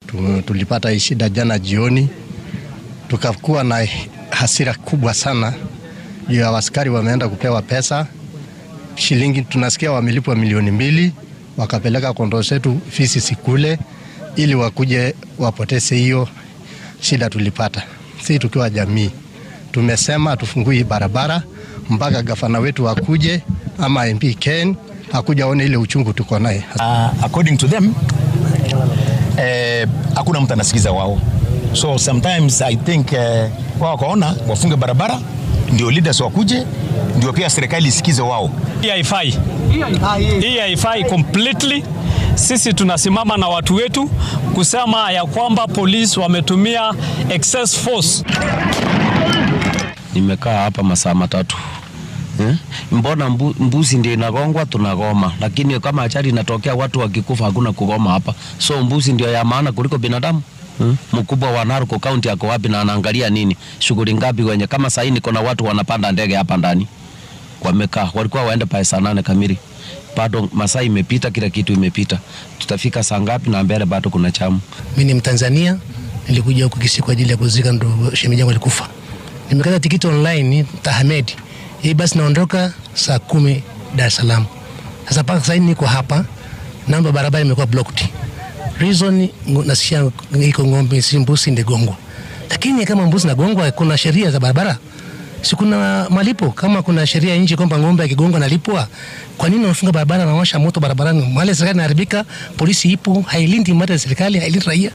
Tu- Tulipata hii shida jana jioni, tukakuwa na hasira kubwa sana juu ya askari wameenda kupewa pesa shilingi, tunasikia wamelipwa milioni mbili, wakapeleka kondoo zetu fisi sikule, ili wakuje wapoteze hiyo shida tulipata. Si tukiwa jamii tumesema tufungui hii barabara mpaka gavana wetu akuje ama MP Ken akuja aone ile uchungu tuko naye. Uh, according to them eh, hakuna mtu anasikiza wao, so sometimes I think eh, wao wakaona wafunge barabara ndio leaders wakuje, ndio pia serikali isikize wao. Hii haifai, hii haifai completely. Sisi tunasimama na watu wetu kusema ya kwamba polisi wametumia excess force. Nimekaa hapa masaa matatu eh? Mbona mbu, mbuzi ndio inagongwa tunagoma, lakini kama ajali inatokea watu wakikufa hakuna kugoma hapa. So mbuzi ndio ya maana kuliko binadamu hmm? Mkubwa wa Narok County ako wapi na anaangalia nini? Shughuli ngapi wenye kama sahii niko na watu wanapanda ndege hapa ndani wamekaa, walikuwa waende pale saa nane kamili, bado masaa imepita, kila kitu imepita. Tutafika saa ngapi? Na mbele bado kuna chamu. Mi ni Mtanzania, nilikuja huku Kisii kwa ajili ya kuzika ndo shemeji yangu alikufa. Nimekata tikiti online Tahamed, hii basi naondoka saa kumi Dar es Salaam. Sasa mpaka sasa hivi niko hapa, namba barabara imekuwa blocked. Reason ngo- nasikia iko ng'ombe si mbuzi ndigongwa, lakini kama mbuzi nagongwa, kuna sheria za barabara si kuna malipo kama kuna sheria nchi kwamba ng'ombe akigongwa nalipwa. Kwa nini wanafunga barabara na washa moto barabarani? Mali ya serikali inaharibika, polisi ipo, hailindi mali ya serikali, hailindi raia.